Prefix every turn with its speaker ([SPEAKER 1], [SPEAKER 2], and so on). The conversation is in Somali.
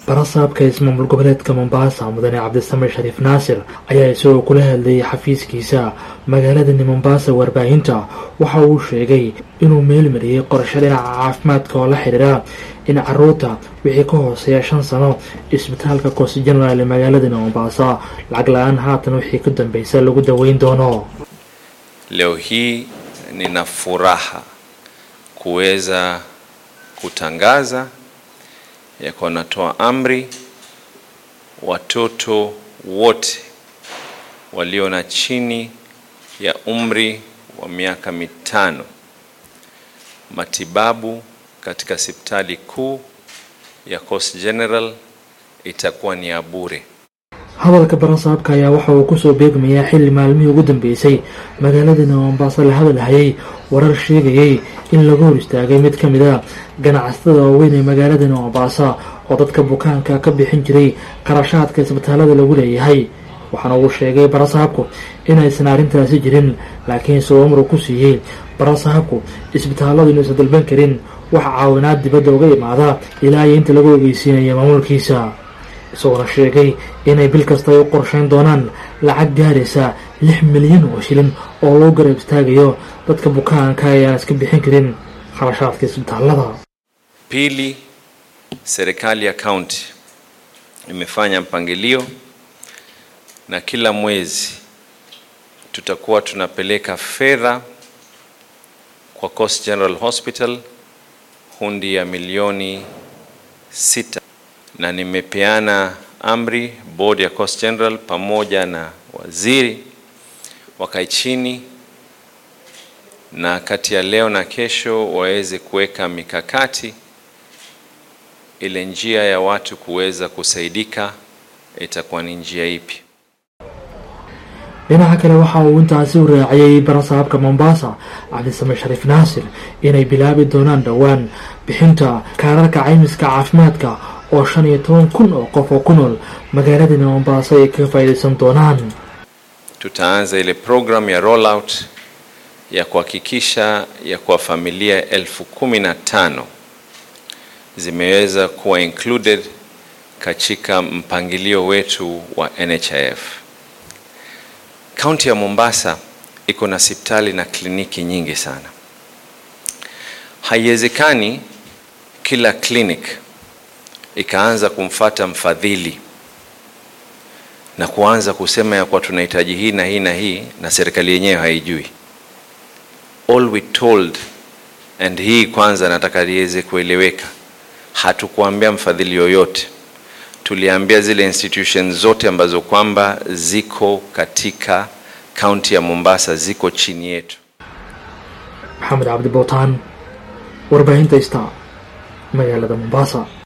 [SPEAKER 1] barasaabka ismaamul goboleedka mombasa mudane cabdisame shariif naasir ayaa isagoo kula hadlayay xafiiskiisa magaaladani mombasa warbaahinta waxa uu sheegay inuu meelmariyey qorshe dhinaca caafimaadka oo la xidhiira in caruurta wixii ka hooseeya shan sano isbitaalka cost general ee magaaladani mombasa lacag la-aan haatan wixii ka dambeysa lagu daweyn doono
[SPEAKER 2] Leo hii nina furaha kuweza kutangaza ya kuwa natoa amri watoto wote walio na chini ya umri wa miaka mitano matibabu katika hospitali kuu ya Coast General itakuwa ni ya bure.
[SPEAKER 1] hadalka barasaabka ayaa waxa uu kusoo beegmayaa xilli maalmihii ugu dambeysay magaaladani mombaaso la hadalhayay warar sheegayay in lagu hor istaagay mid ka mid a ganacsatada waaweyn ee magaaladani mombasa oo dadka bukaanka ka bixin jiray qarashaadka isbitaalada lagu leeyahay waxaana uu sheegay barasaabku inaysan arrintaasi jirin laakiin soo amru ku siiyey barasaabku isbitaaladu inuusan dalban karin wax caawinaad dibadda uga imaada ilaa iyo inta lagu ogeysiinaya maamulkiisa isagoona sheegay inay bil kasta ay u qorsheyn doonaan lacag gaaraysa lix milyan oo shilin oo loo garab istaagayo dadka bukaanka ee aan iska bixin karin kharashaadka isbitaalada
[SPEAKER 2] Pili, serikali ya kaunti imefanya mpangilio na kila mwezi tutakuwa tunapeleka fedha kwa Coast General Hospital hundi ya milioni sita, na nimepeana amri bodi ya Coast General pamoja na waziri wakae chini na kati ya leo na kesho waweze kuweka mikakati ile njia ya watu kuweza kusaidika itakuwa ni njia ipi.
[SPEAKER 1] dhinaca kale waxa uu intaasi u raaciyey barasaabka mombasa cabdisame shariif naasir inay bilaabi doonaan dhowaan bixinta kaararka caymiska caafimaadka oo shan iyo toban kun oo qof oo ku nool magaaladani mombasa ay kaga faa'iidaysan doonaan
[SPEAKER 2] Tutaanza ile program ya rollout ya kuhakikisha ya kuwa familia elfu kumi na tano zimeweza kuwa included katika mpangilio wetu wa NHIF. Kaunti ya Mombasa iko na hospitali na kliniki nyingi sana. Haiwezekani kila clinic ikaanza kumfata mfadhili na kuanza kusema ya kuwa tunahitaji hii na hii na hii na serikali yenyewe haijui. All we told, and hii kwanza nataka liweze kueleweka, hatukuambia mfadhili yoyote, tuliambia zile institutions zote ambazo kwamba ziko katika kaunti ya Mombasa ziko chini yetu.
[SPEAKER 1] maxamed cabdi bootaan warbaahinta ista magaalada mombasa